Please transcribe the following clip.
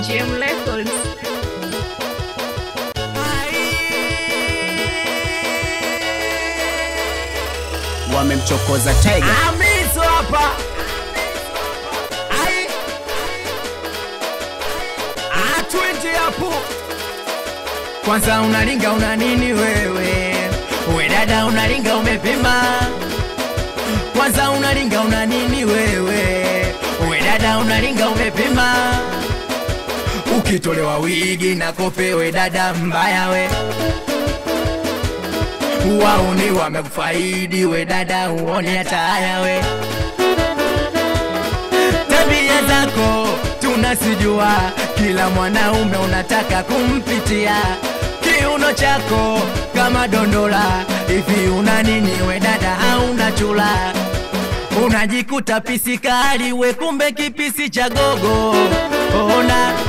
HM Records. wamemchokoza Tiger. Amizo hapa. Ai. Atwende hapo. Kwanza unalinga una nini wewe? We dada unalinga umepima. Kwanza unalinga una nini wewe? We dada unalinga umepima. Ukitolewa wigi na kope we dada mbaya we wauni wamekufaidi we dada uone hata haya we tabia zako tunasijua kila mwanaume unataka kumpitia kiuno chako kama dondola hivi una nini we dada hauna chula unajikuta pisikali we kumbe kipisi cha gogo ona